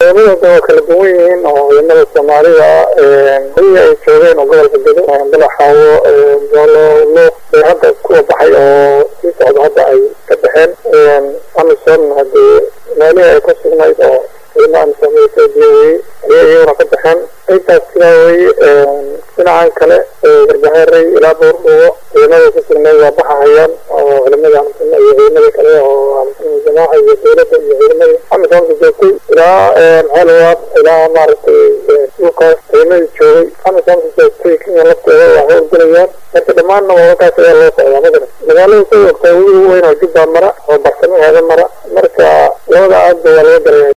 ciidamadooda waa kala duwan yihiin oo ciidamada soomaalida kuwii ay joogeen oo gobolka gedo balaxaawo doolo luuq ee hadda kuwa baxay oo sii socda hadda ay ka baxeen amisom hadii meelihii ay ka sugnayd oo ciidamada amisom etoobiya weye ayay iyaguna ka baxeen intaas sidaa weye dhinacan kale garbaheerey ilaa boordhugo ciidamada ku sugnayd waa baxahayaan oo ciidamada amisom iyo ciidamada kale oo amisom jamaaca iyo dowladda iyo ciidamadii amisomka joogtay ilaa xeelwaad ilaa maaragtay dhulkaas ciidamadii joogay amisomka joogtay kenya lafteeda waa howlgelayaan marka dhammaanna wadakaas ayaa loo socdaa madana magaalada ku ogtaa webiga weyn oo jubba mara